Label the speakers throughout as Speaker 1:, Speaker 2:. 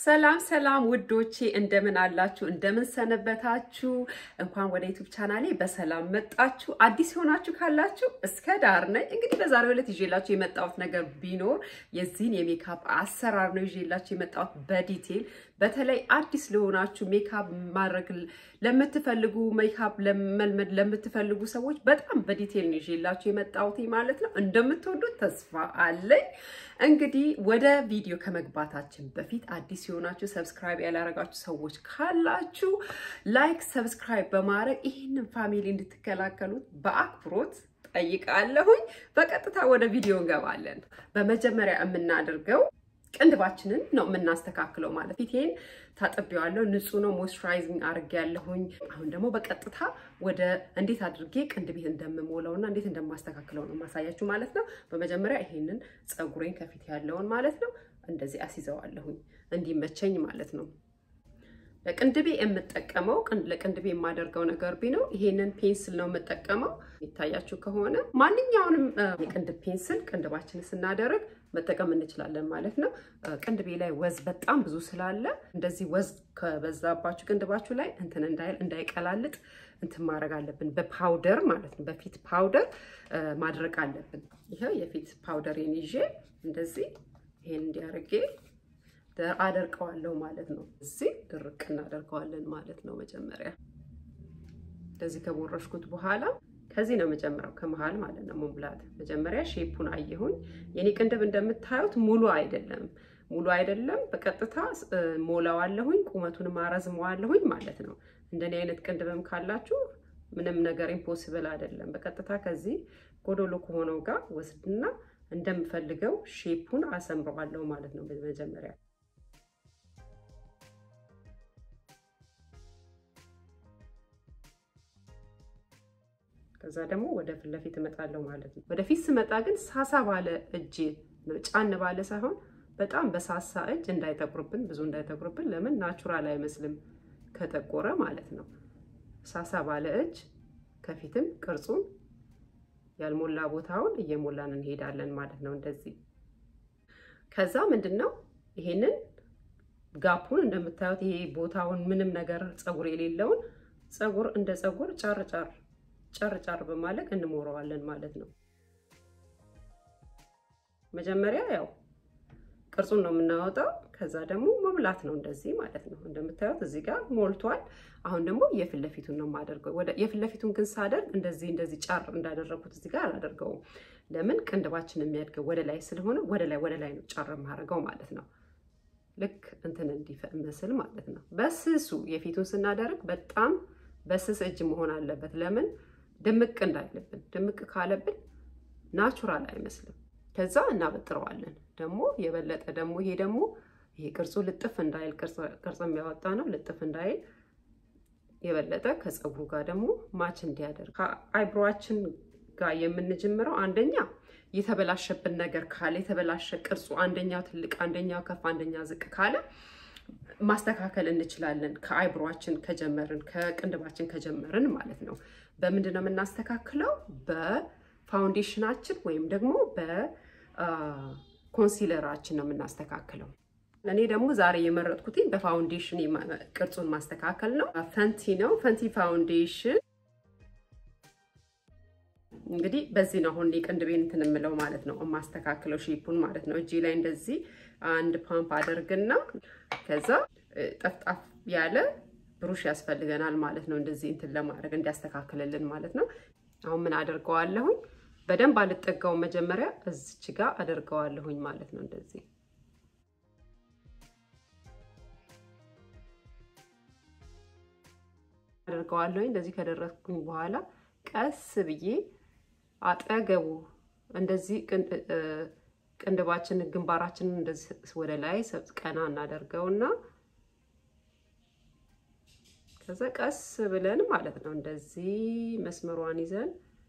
Speaker 1: ሰላም ሰላም ውዶቼ እንደምን አላችሁ? እንደምን ሰነበታችሁ? እንኳን ወደ ዩቱብ ቻናሌ በሰላም መጣችሁ። አዲስ የሆናችሁ ካላችሁ እስከ ዳር ነኝ። እንግዲህ በዛሬው ዕለት ይዤላችሁ የመጣሁት ነገር ቢኖር የዚህን የሜካፕ አሰራር ነው ይዤላችሁ የመጣሁት በዲቴል በተለይ አዲስ ለሆናችሁ ሜካፕ ማድረግ ለምትፈልጉ ሜካፕ ለመልመድ ለምትፈልጉ ሰዎች በጣም በዲቴል ነው ይዤላችሁ የመጣሁት ማለት ነው። እንደምትወዱት ተስፋ አለኝ። እንግዲህ ወደ ቪዲዮ ከመግባታችን በፊት አዲስ የሆናችሁ ሰብስክራይብ ያላረጋችሁ ሰዎች ካላችሁ ላይክ፣ ሰብስክራይብ በማድረግ ይህንን ፋሚሊ እንድትከላከሉት በአክብሮት ጠይቃለሁኝ። በቀጥታ ወደ ቪዲዮ እንገባለን። በመጀመሪያ የምናደርገው ቅንድባችንን ነው የምናስተካክለው። ማለት ፊቴን ታጥቤዋለሁ፣ ንጹህ ነው፣ ሞይስቸራይዚንግ አድርጌያለሁኝ። አሁን ደግሞ በቀጥታ ወደ እንዴት አድርጌ ቅንድቤን እንደምሞለው እና እንዴት እንደማስተካክለው ነው ማሳያችሁ ማለት ነው። በመጀመሪያ ይሄንን ፀጉሬን ከፊት ያለውን ማለት ነው እንደዚህ አስይዘዋለሁኝ እንዲመቸኝ ማለት ነው። ለቅንድቤ የምጠቀመው ለቅንድቤ የማደርገው ነገር ቢነው ይሄንን ፔንስል ነው የምጠቀመው። ይታያችሁ ከሆነ ማንኛውንም የቅንድብ ፔንስል ቅንድባችንን ስናደርግ መጠቀም እንችላለን ማለት ነው። ቅንድቤ ላይ ወዝ በጣም ብዙ ስላለ እንደዚህ ወዝ ከበዛባችሁ ቅንድባችሁ ላይ እንትን እንዳይል እንዳይቀላልጥ እንትን ማድረግ አለብን። በፓውደር ማለት ነው፣ በፊት ፓውደር ማድረግ አለብን። ይኸው የፊት ፓውደሬን ይዤ እንደዚህ ይሄን እንዲያደርጌ አደርቀዋለሁ ማለት ነው። እዚህ ድርቅ እናደርገዋለን ማለት ነው። መጀመሪያ እንደዚህ ከቦረሽኩት በኋላ ከዚህ ነው መጀመሪያው ከመሃል ማለት ነው መሙላት። መጀመሪያ ሼፑን አየሁኝ። የኔ ቅንድብ እንደምታዩት ሙሉ አይደለም፣ ሙሉ አይደለም። በቀጥታ ሞላዋለሁኝ፣ ቁመቱንም አረዝመዋለሁኝ ማለት ነው። እንደኔ አይነት ቅንድብም ካላችሁ ምንም ነገር ኢምፖሲብል አይደለም። በቀጥታ ከዚህ ጎዶሎ ከሆነው ጋር ወስድና እንደምፈልገው ሼፑን አሰምረዋለሁ ማለት ነው መጀመሪያ ከዛ ደግሞ ወደ ፊት ለፊት እመጣለሁ ማለት ነው። ወደፊት ስመጣ ግን ሳሳ ባለ እጅ ጫን ባለ ሳይሆን በጣም በሳሳ እጅ እንዳይጠቁርብን፣ ብዙ እንዳይጠቁርብን። ለምን ናቹራል አይመስልም ከጠቆረ ማለት ነው። ሳሳ ባለ እጅ ከፊትም ቅርጹን ያልሞላ ቦታውን እየሞላን እንሄዳለን ማለት ነው። እንደዚህ ከዛ ምንድን ነው ይሄንን ጋፑን እንደምታዩት ይሄ ቦታውን ምንም ነገር ፀጉር የሌለውን ፀጉር እንደ ፀጉር ጫር ጫር ጫር ጫር በማለት እንሞረዋለን ማለት ነው። መጀመሪያ ያው ቅርጹን ነው የምናወጣው። ከዛ ደግሞ መብላት ነው እንደዚህ ማለት ነው። እንደምታዩት እዚህ ጋር ሞልቷል። አሁን ደግሞ የፊት ለፊቱን ነው የማደርገው። ወደ የፊት ለፊቱን ግን ሳደርግ እንደዚህ እንደዚህ ጫር እንዳደረኩት እዚህ ጋር አላደርገውም። ለምን ቅንድባችን የሚያድገው ወደ ላይ ስለሆነ ወደ ላይ ወደ ላይ ነው ጫር የማደርገው ማለት ነው። ልክ እንትን እንዲመስል ማለት ነው። በስሱ የፊቱን ስናደርግ በጣም በስስ እጅ መሆን አለበት። ለምን ድምቅ እንዳይልብን። ድምቅ ካለብን ናቹራል አይመስልም። ከዛ እናበጥረዋለን። ደግሞ የበለጠ ደግሞ ይሄ ደግሞ ይሄ ቅርጹ ልጥፍ እንዳይል ቅርጽ የሚያወጣ ነው። ልጥፍ እንዳይል የበለጠ ከፀጉሩ ጋር ደግሞ ማች እንዲያደርግ ከአይብሮችን ጋር የምንጀምረው አንደኛ የተበላሸብን ነገር ካለ የተበላሸ ቅርጹ አንደኛው ትልቅ፣ አንደኛው ከፍ፣ አንደኛ ዝቅ ካለ ማስተካከል እንችላለን። ከአይብሮችን ከጀመርን ከቅንድባችን ከጀመርን ማለት ነው። በምንድን ነው የምናስተካክለው? በፋውንዴሽናችን ወይም ደግሞ በኮንሲለራችን ነው የምናስተካክለው። እኔ ደግሞ ዛሬ የመረጥኩት በፋውንዴሽን ቅርጹን ማስተካከል ነው። ፈንቲ ነው ፈንቲ ፋውንዴሽን። እንግዲህ በዚህ ነው አሁን ቅንድቤን እንትን የምለው ማለት ነው የማስተካክለው ሼፑን ማለት ነው። እጄ ላይ እንደዚህ አንድ ፓምፕ አደርግና ከዛ ጠፍጣፍ ያለ ብሩሽ ያስፈልገናል ማለት ነው። እንደዚህ እንትን ለማድረግ እንዲያስተካክልልን ማለት ነው። አሁን ምን አደርገዋለሁኝ? በደንብ አልጠጋውም። መጀመሪያ እዚች ጋር አደርገዋለሁኝ ማለት ነው። እንደዚህ አደርገዋለሁኝ። እንደዚህ ከደረስኩኝ በኋላ ቀስ ብዬ አጠገቡ እንደዚህ ቅንድባችንን ግንባራችንን እንደዚህ ወደ ላይ ቀና እናደርገውና ከዛ ቀስ ብለን ማለት ነው እንደዚህ መስመሯን ይዘን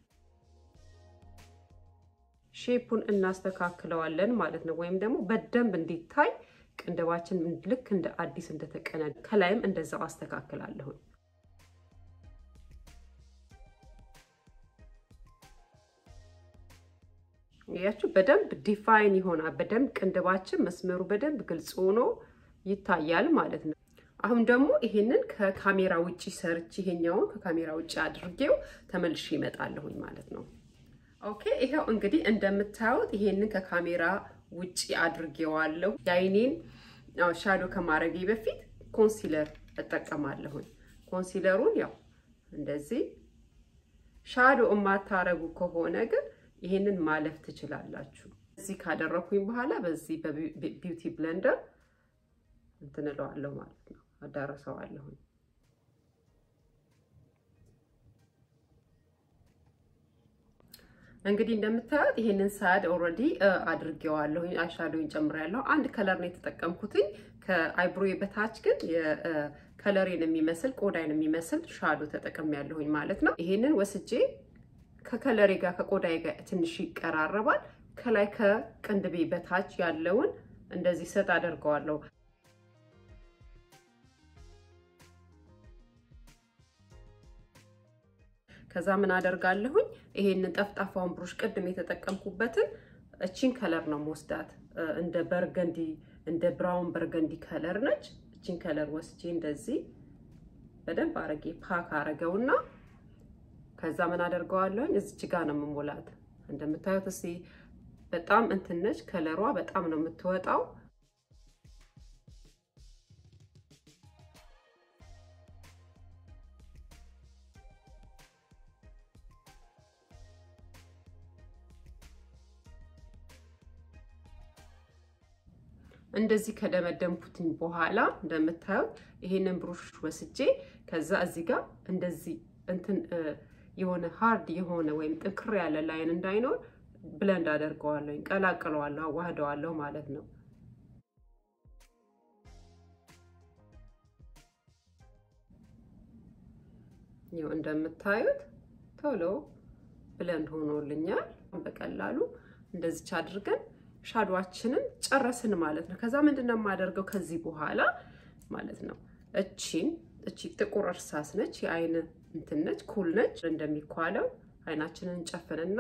Speaker 1: ሼፑን እናስተካክለዋለን ማለት ነው። ወይም ደግሞ በደንብ እንዲታይ ቅንድባችን ልክ እንደ አዲስ እንደተቀነ ከላይም እንደዛው አስተካክላለሁኝ። ያችሁ በደንብ ዲፋይን ይሆናል። በደንብ ቅንድባችን መስመሩ በደንብ ግልጽ ሆኖ ይታያል ማለት ነው። አሁን ደግሞ ይሄንን ከካሜራ ውጪ ሰርች ይሄኛውን ከካሜራ ውጪ አድርጌው ተመልሼ ይመጣለሁኝ ማለት ነው። ኦኬ ይሄው እንግዲህ እንደምታዩት ይሄንን ከካሜራ ውጪ አድርጌዋለሁ። የአይኔን ሻዶ ከማድረጌ በፊት ኮንሲለር እጠቀማለሁኝ። ኮንሲለሩን ያው እንደዚህ ሻዶ የማታረጉ ከሆነ ግን ይሄንን ማለፍ ትችላላችሁ። እዚህ ካደረኩኝ በኋላ በዚህ በቢዩቲ ብለንደር እንትን እለዋለሁ ማለት ነው፣ አዳረሰዋለሁኝ። እንግዲህ እንደምታዩት ይሄንን ሳድ ኦልሬዲ አድርጌዋለሁ። አይሻዶኝ ጨምሬያለሁ። አንድ ከለር ነው የተጠቀምኩትኝ። ከአይብሮዬ በታች ግን ከለሬን የሚመስል ቆዳይን የሚመስል ሻዶ ተጠቅሜያለሁኝ ማለት ነው። ይሄንን ወስጄ ከከለሬ ጋር ከቆዳዬ ጋር ትንሽ ይቀራረባል። ከላይ ከቅንድቤ በታች ያለውን እንደዚህ ሰጥ አደርገዋለሁ። ከዛ ምን አደርጋለሁኝ ይሄንን ጠፍጣፋውን ብሩሽ ቅድም የተጠቀምኩበትን እቺን ከለር ነው መወስዳት። እንደ በርገንዲ እንደ ብራውን በርገንዲ ከለር ነች። እቺን ከለር ወስጄ እንደዚህ በደንብ አረጌ ፓክ አረገውና ከዛ ምን አደርገዋለሁኝ እዚች ጋር ነው የምሞላት። እንደምታዩት እስኪ በጣም እንትን ነች፣ ከለሯ በጣም ነው የምትወጣው። እንደዚህ ከደመደምኩትኝ በኋላ እንደምታዩት ይሄንን ብሩሽ ወስጄ ከዛ እዚህ ጋር እንደዚህ እንትን የሆነ ሃርድ የሆነ ወይም ጥንክር ያለ ላይን እንዳይኖር ብለንድ አደርገዋለሁ፣ ቀላቅለዋለሁ፣ አዋህደዋለሁ ማለት ነው። ይኸው እንደምታዩት ቶሎ ብለንድ ሆኖልኛል። በቀላሉ እንደዚች አድርገን ሻዶዋችንን ጨረስን ማለት ነው። ከዛ ምንድን ነው የማደርገው ከዚህ በኋላ ማለት ነው እቺን እቺ ጥቁር እርሳስ ነች፣ የአይን እንትን ነች፣ ኩል ነች። እንደሚኳለው አይናችንን እንጨፍንና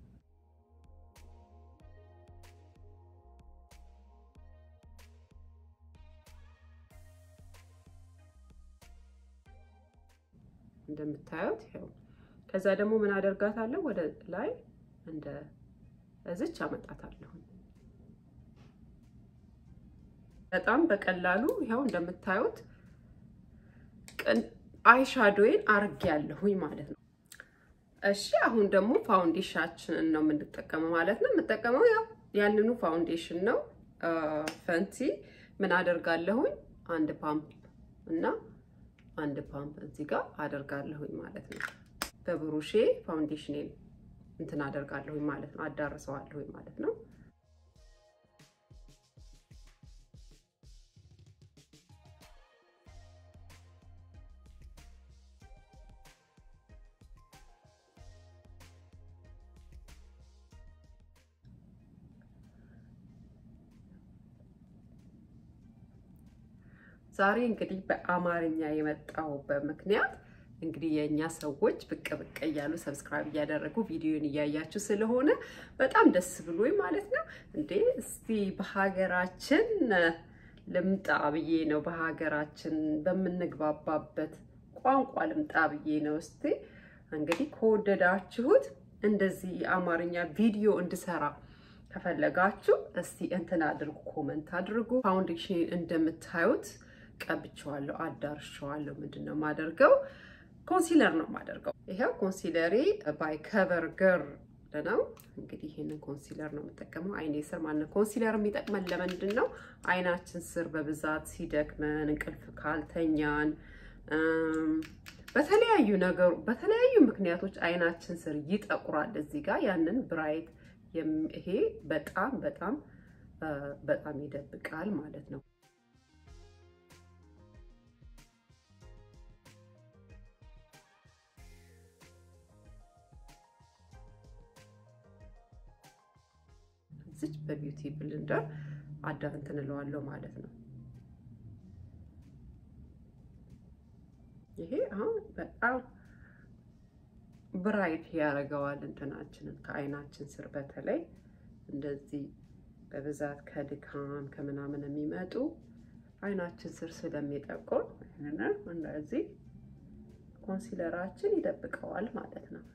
Speaker 1: እንደምታዩት ይኸው። ከዛ ደግሞ ምን አደርጋታለሁ ወደ ላይ እንደ እዚች አመጣታለሁ። በጣም በቀላሉ ይኸው እንደምታዩት አይሻዶዬን አርጌ ያለሁኝ ማለት ነው። እሺ አሁን ደግሞ ፋውንዴሽናችንን ነው የምንጠቀመው ማለት ነው። የምጠቀመው ያው ያንኑ ፋውንዴሽን ነው። ፈንቲ ምን አደርጋለሁኝ አንድ ፓምፕ እና አንድ ፓምፕ እዚህ ጋር አደርጋለሁኝ ማለት ነው። በብሩሼ ፋውንዴሽኔን እንትን አደርጋለሁኝ ማለት ነው። አዳርሰዋለሁኝ ማለት ነው። ዛሬ እንግዲህ በአማርኛ የመጣሁበት ምክንያት እንግዲህ የእኛ ሰዎች ብቅ ብቅ እያሉ ሰብስክራይብ እያደረጉ ቪዲዮን እያያችሁ ስለሆነ በጣም ደስ ብሎኝ ማለት ነው። እንዴ እስቲ በሀገራችን ልምጣ ብዬ ነው፣ በሀገራችን በምንግባባበት ቋንቋ ልምጣ ብዬ ነው። እስቲ እንግዲህ ከወደዳችሁት እንደዚህ የአማርኛ ቪዲዮ እንድሰራ ከፈለጋችሁ እስቲ እንትን አድርጉ፣ ኮመንት አድርጉ። ፋውንዴሽን እንደምታዩት ቀብቼዋለሁ፣ አዳርሸዋለሁ። ምንድን ነው የማደርገው? ኮንሲለር ነው የማደርገው። ይሄው ኮንሲለሬ ባይ ከቨር ገርል ነው። እንግዲህ ይህንን ኮንሲለር ነው የምጠቀመው አይኔ ስር ማለት ኮንሲለር የሚጠቅመን ለምንድን ነው? አይናችን ስር በብዛት ሲደክመን፣ እንቅልፍ ካልተኛን፣ በተለያዩ ነገሩ በተለያዩ ምክንያቶች አይናችን ስር ይጠቁራል። እዚህ ጋር ያንን ብራይት ይሄ በጣም በጣም በጣም ይደብቃል ማለት ነው። እዚች በቢዩቲ ብልንደር አዳ እንትን እለዋለሁ ማለት ነው። ይሄ አሁን በጣም ብራይት ያደርገዋል እንትናችንን ከአይናችን ስር በተለይ እንደዚህ በብዛት ከድካም ከምናምን የሚመጡ አይናችን ስር ስለሚጠቁር ይህንን እንደዚህ ኮንሲለራችን ይደብቀዋል ማለት ነው።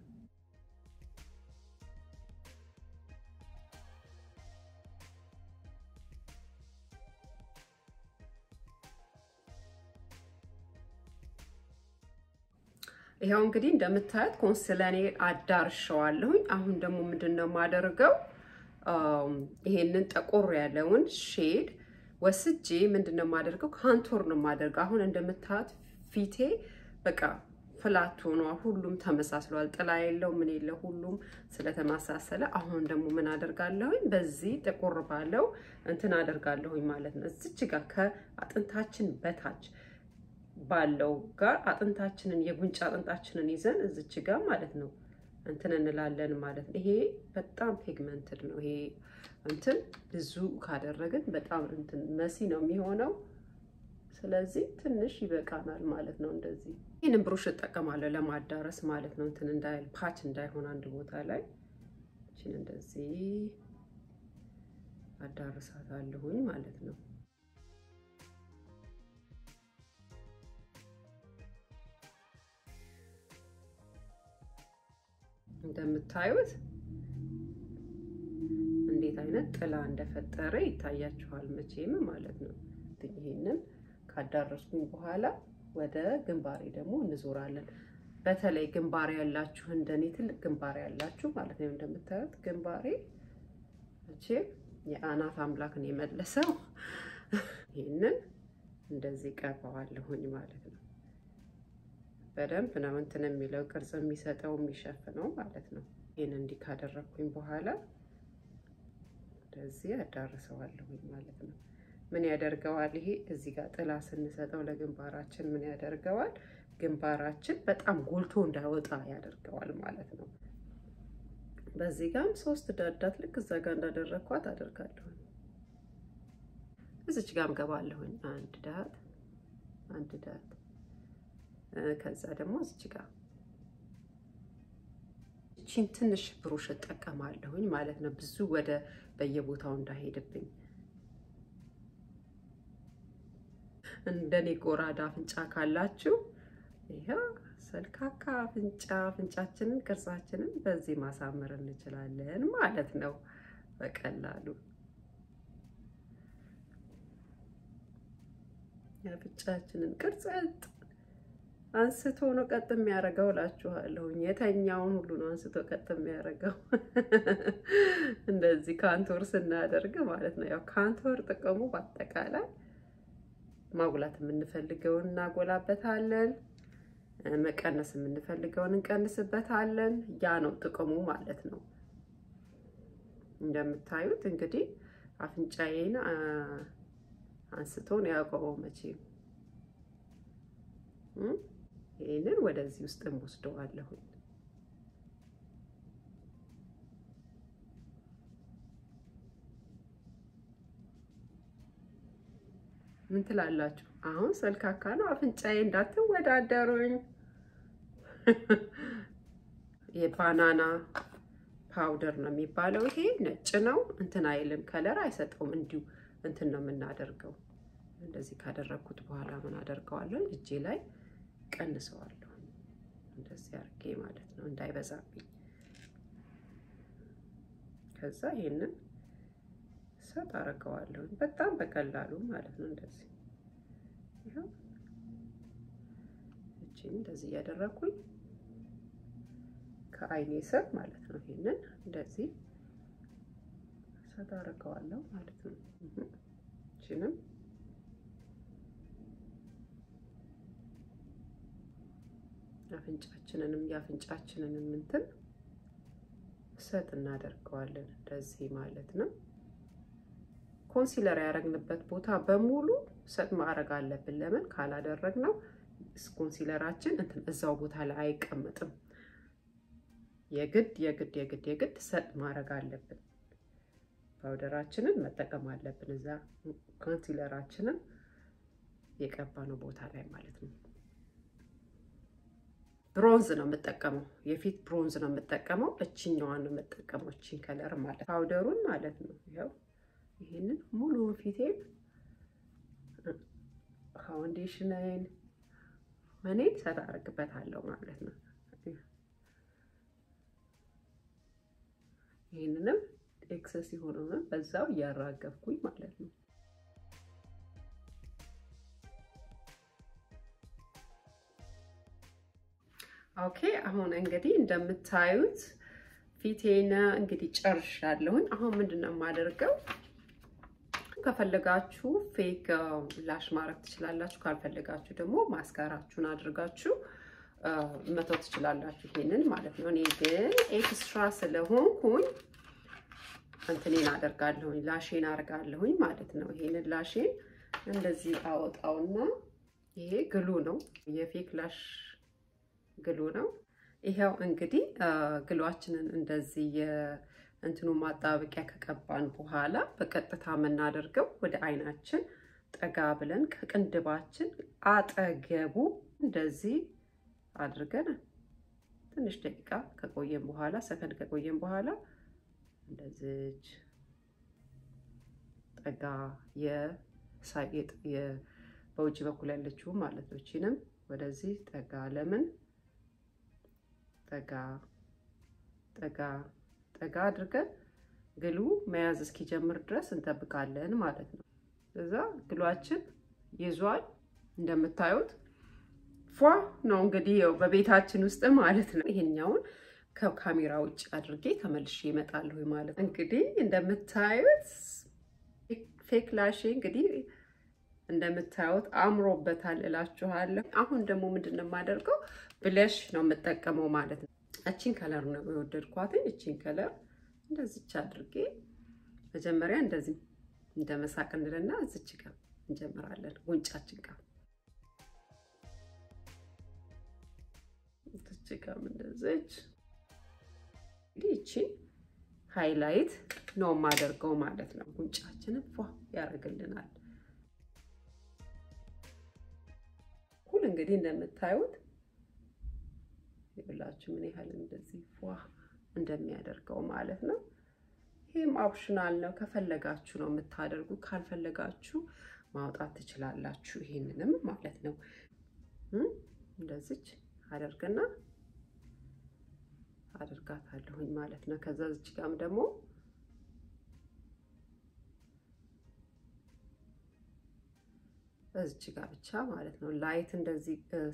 Speaker 1: ይኸው እንግዲህ እንደምታዩት ኮንስለኔ አዳርሸዋለሁኝ። አሁን ደግሞ ምንድን ነው የማደርገው? ይሄንን ጠቆር ያለውን ሼድ ወስጄ ምንድን ነው የማደርገው? ካንቶር ነው የማደርገው። አሁን እንደምታዩት ፊቴ በቃ ፍላት ሆኗ፣ ሁሉም ተመሳስሏል። ጥላ የለው ምን የለው ሁሉም ስለተመሳሰለ፣ አሁን ደግሞ ምን አደርጋለሁኝ? በዚህ ጥቁር ባለው እንትን አደርጋለሁኝ ማለት ነው። እዚች ጋር ከአጥንታችን በታች ባለው ጋር አጥንታችንን የጉንጭ አጥንታችንን ይዘን እዚች ጋር ማለት ነው እንትን እንላለን ማለት ነው። ይሄ በጣም ፒግመንትድ ነው። ይሄ እንትን ብዙ ካደረግን በጣም እንትን መሲ ነው የሚሆነው። ስለዚህ ትንሽ ይበቃናል ማለት ነው። እንደዚህ ይህንን ብሩሽ እጠቀማለሁ ለማዳረስ ማለት ነው። እንትን እንዳይል ፓች እንዳይሆን አንድ ቦታ ላይ እችን እንደዚህ አዳርሳታለሁኝ ማለት ነው። እንደምታዩት እንዴት አይነት ጥላ እንደፈጠረ ይታያችኋል መቼም ማለት ነው። ይሄንን ካዳረስኩኝ በኋላ ወደ ግንባሬ ደግሞ እንዞራለን። በተለይ ግንባሬ ያላችሁ እንደኔ ትልቅ ግንባሬ ያላችሁ ማለት ነው። እንደምታዩት ግንባሬ መቼም የአናት አምላክን የመለሰው ይህንን እንደዚህ ቀባዋለሁኝ ማለት ነው። በደንብ ነው እንትን የሚለው ቅርጽ የሚሰጠው የሚሸፍነው ማለት ነው። ይህን እንዲህ ካደረግኩኝ በኋላ እንደዚህ አዳርሰዋለሁኝ ማለት ነው። ምን ያደርገዋል? ይሄ እዚህ ጋር ጥላ ስንሰጠው ለግንባራችን ምን ያደርገዋል? ግንባራችን በጣም ጎልቶ እንዳይወጣ ያደርገዋል ማለት ነው። በዚህ ጋርም ሶስት ዳዳት ልክ እዛ ጋር እንዳደረግኳት አደርጋለሁኝ። እዚች ጋርም ገባለሁኝ። አንድ ዳት አንድ ዳት ከዛ ደግሞ እዚች ጋር እቺን ትንሽ ብሩሽ እጠቀማለሁኝ ማለት ነው። ብዙ ወደ በየቦታው እንዳይሄድብኝ እንደኔ ጎራዳ አፍንጫ ካላችሁ ይኸው ሰልካካ አፍንጫ አፍንጫችንን ቅርጻችንን በዚህ ማሳመር እንችላለን ማለት ነው በቀላሉ የአፍንጫችንን ቅርጽ አንስቶ ነው ቀጥ የሚያደርገው እላችኋለሁኝ። የተኛውን ሁሉ ነው አንስቶ ቀጥ የሚያደርገው እንደዚህ ካንቶር ስናደርግ ማለት ነው። ያው ካንቶር ጥቅሙ በአጠቃላይ ማጉላት የምንፈልገውን እናጎላበታለን፣ መቀነስ የምንፈልገውን እንቀንስበታለን። ያ ነው ጥቅሙ ማለት ነው። እንደምታዩት እንግዲህ አፍንጫዬን አንስቶ ነው ያቆመው መቼም ይህንን ወደዚህ ውስጥ እንወስደዋለሁ። ምን ትላላችሁ? አሁን ሰልካካ ነው አፍንጫዬ፣ እንዳትወዳደሩኝ። የባናና ፓውደር ነው የሚባለው። ይሄ ነጭ ነው፣ እንትን አይልም፣ ከለር አይሰጠውም። እንዲሁ እንትን ነው የምናደርገው። እንደዚህ ካደረግኩት በኋላ ምን አደርገዋለሁ? እጄ ላይ ቀንሰዋለሁ። እንደዚህ አድርጌ ማለት ነው እንዳይበዛብኝ። ከዛ ይሄንን ሰጥ አደርገዋለሁ በጣም በቀላሉ ማለት ነው። እንደዚህ ይኸው እቺን እንደዚህ እያደረኩኝ ከአይኔ ስር ማለት ነው። ይሄንን እንደዚህ ሰጥ አደርገዋለሁ ማለት ነው። እቺንም አፍንጫችንንም የአፍንጫችንንም እንትን ሰጥ እናደርገዋለን እንደዚህ ማለት ነው። ኮንሲለር ያደረግንበት ቦታ በሙሉ ሰጥ ማድረግ አለብን። ለምን ካላደረግነው ኮንሲለራችን እንትን እዛው ቦታ ላይ አይቀመጥም። የግድ የግድ የግድ የግድ ሰጥ ማድረግ አለብን። ፓውደራችንን መጠቀም አለብን እዛ ኮንሲለራችንን የቀባነው ቦታ ላይ ማለት ነው። ብሮንዝ ነው የምጠቀመው፣ የፊት ብሮንዝ ነው የምጠቀመው። እችኛዋን ነው የምጠቀመው፣ እቺን ከለር ማለት ፓውደሩን ማለት ነው። ያው ይሄንን ሙሉ ፊቴን ፋውንዴሽንን ምኔን ሰራ አደርግበታለሁ ማለት ነው። ይህንንም ኤክሰስ የሆነውን በዛው እያራገብኩኝ ማለት ነው። ኦኬ አሁን እንግዲህ እንደምታዩት ፊቴን እንግዲህ ጨርሻለሁኝ። አሁን ምንድን ነው የማደርገው? ከፈለጋችሁ ፌክ ላሽ ማድረግ ትችላላችሁ። ካልፈለጋችሁ ደግሞ ማስካራችሁን አድርጋችሁ መተው ትችላላችሁ። ይሄንን ማለት ነው። እኔ ግን ኤክስትራ ስለሆንኩኝ እንትኔን አደርጋለሁኝ ላሼን አደርጋለሁኝ ማለት ነው። ይሄንን ላሼን እንደዚህ አወጣውና ይሄ ግሉ ነው፣ የፌክ ላሽ ግሉ ነው። ይሄው እንግዲህ ግሏችንን እንደዚህ የእንትኑ ማጣበቂያ ከቀባን በኋላ በቀጥታ የምናደርገው ወደ አይናችን ጠጋ ብለን ከቅንድባችን አጠገቡ እንደዚህ አድርገን ትንሽ ደቂቃ ከቆየን በኋላ ሰከንድ ከቆየን በኋላ እንደዚች ጠጋ በውጭ በኩል ያለችው ማለት ነው። ይችንም ወደዚህ ጠጋ ለምን ጠጋ ጠጋ ጠጋ አድርገን ግሉ መያዝ እስኪጀምር ድረስ እንጠብቃለን ማለት ነው። እዛ ግሏችን ይዟል እንደምታዩት ፏ ነው እንግዲህ ያው በቤታችን ውስጥ ማለት ነው። ይሄኛውን ከካሜራ ውጭ አድርጌ ተመልሼ እመጣለሁ ማለት ነው። እንግዲህ እንደምታዩት ፌክ ላሼ እንግዲህ እንደምታዩት አምሮበታል እላችኋለሁ። አሁን ደግሞ ምንድን ነው የማደርገው ብለሽ ነው የምጠቀመው ማለት ነው። እቺን ከለር ነው የወደድኳትኝ። እቺን ከለር እንደዚች አድርጌ መጀመሪያ እንደዚህ እንደ መሳቅ እንልና እዚች ጋር እንጀምራለን ጉንጫችን ጋር እዚች ጋር እንደዚች እንግዲህ እቺን ሃይላይት ነው የማደርገው ማለት ነው። ጉንጫችንን ፏ ያደርግልናል። ሁሉ እንግዲህ እንደምታዩት ይብላችሁ ምን ያህል እንደዚህ ፏ እንደሚያደርገው ማለት ነው። ይህም ኦፕሽናል ነው። ከፈለጋችሁ ነው የምታደርጉ፣ ካልፈለጋችሁ ማውጣት ትችላላችሁ። ይሄንንም ማለት ነው እንደዚች አደርግና አድርጋታለሁኝ ማለት ነው። ከዛ ዝች ጋም ደግሞ እዚች ጋር ብቻ ማለት ነው ላይት እንደዚህ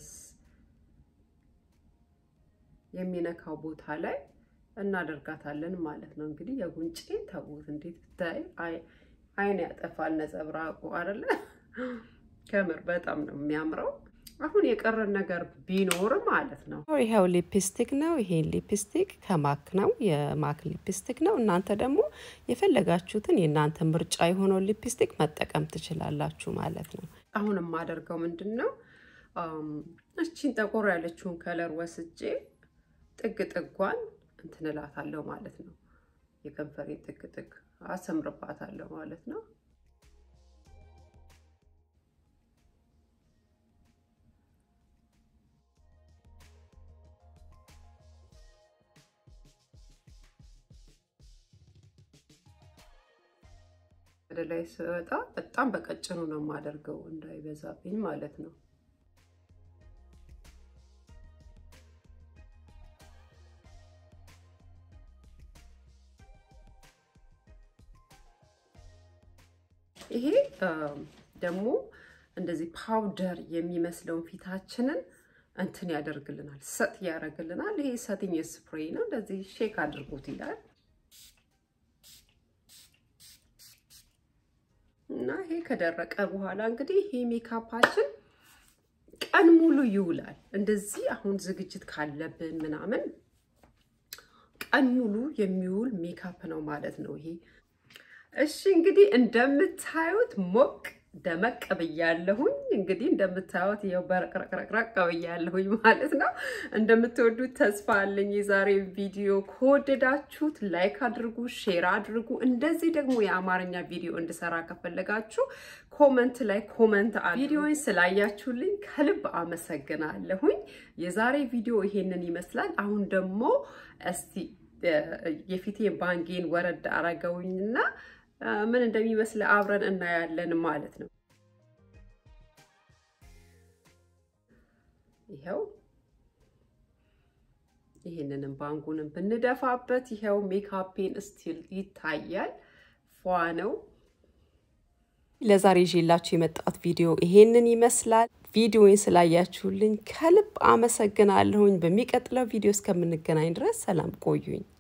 Speaker 1: የሚነካው ቦታ ላይ እናደርጋታለን ማለት ነው። እንግዲህ የጉንጬ ተዉት፣ እንዴት ብታይ አይን ያጠፋል ነጸብራቁ አይደለ? ከምር በጣም ነው የሚያምረው። አሁን የቀረን ነገር ቢኖር ማለት ነው
Speaker 2: ይኸው ሊፕስቲክ ነው። ይሄን ሊፕስቲክ ከማክ ነው፣ የማክ ሊፕስቲክ ነው። እናንተ ደግሞ የፈለጋችሁትን የእናንተ ምርጫ የሆነውን ሊፕስቲክ መጠቀም ትችላላችሁ ማለት ነው።
Speaker 1: አሁን የማደርገው ምንድን ነው እቺን ጠቆር ያለችውን ከለር ወስጄ ጥግ ጥጓን እንትን እላታለሁ ማለት ነው። የከንፈሬ ጥግ ጥግ አሰምርባታለሁ ማለት ነው። ወደ ላይ ስወጣ በጣም በቀጭኑ ነው የማደርገው እንዳይበዛብኝ ማለት ነው። ይሄ ደግሞ እንደዚህ ፓውደር የሚመስለውን ፊታችንን እንትን ያደርግልናል፣ ሰጥ ያደርግልናል። ይሄ ሰቲኝ ስፕሬይ ነው። እንደዚህ ሼክ አድርጉት ይላል እና ይሄ ከደረቀ በኋላ እንግዲህ ይሄ ሜካፓችን ቀን ሙሉ ይውላል። እንደዚህ አሁን ዝግጅት ካለብን ምናምን ቀን ሙሉ የሚውል ሜካፕ ነው ማለት ነው ይሄ። እሺ እንግዲህ እንደምታዩት ሞቅ ደመቅ ብያለሁኝ። እንግዲህ እንደምታዩት ይኸው በረቅረቅረቅረቅ ብያለሁኝ ማለት ነው። እንደምትወዱት ተስፋ አለኝ። የዛሬ ቪዲዮ ከወደዳችሁት ላይክ አድርጉ፣ ሼር አድርጉ። እንደዚህ ደግሞ የአማርኛ ቪዲዮ እንድሰራ ከፈለጋችሁ ኮመንት ላይ ኮመንት ቪዲዮን ስላያችሁልኝ ከልብ አመሰግናለሁኝ። የዛሬ ቪዲዮ ይሄንን ይመስላል። አሁን ደግሞ እስቲ የፊቴን ባንጌን ወረድ አረገውኝና ምን እንደሚመስል አብረን እናያለን ማለት ነው። ይኸው ይህንንም ባንጉንም ብንደፋበት ይኸው ሜካፔን ስቲል ይታያል። ፏ ነው።
Speaker 2: ለዛሬ ይዤላችሁ የመጣሁት ቪዲዮ ይሄንን ይመስላል። ቪዲዮውን ስላያችሁልኝ ከልብ አመሰግናለሁኝ። በሚቀጥለው ቪዲዮ እስከምንገናኝ ድረስ ሰላም ቆዩኝ።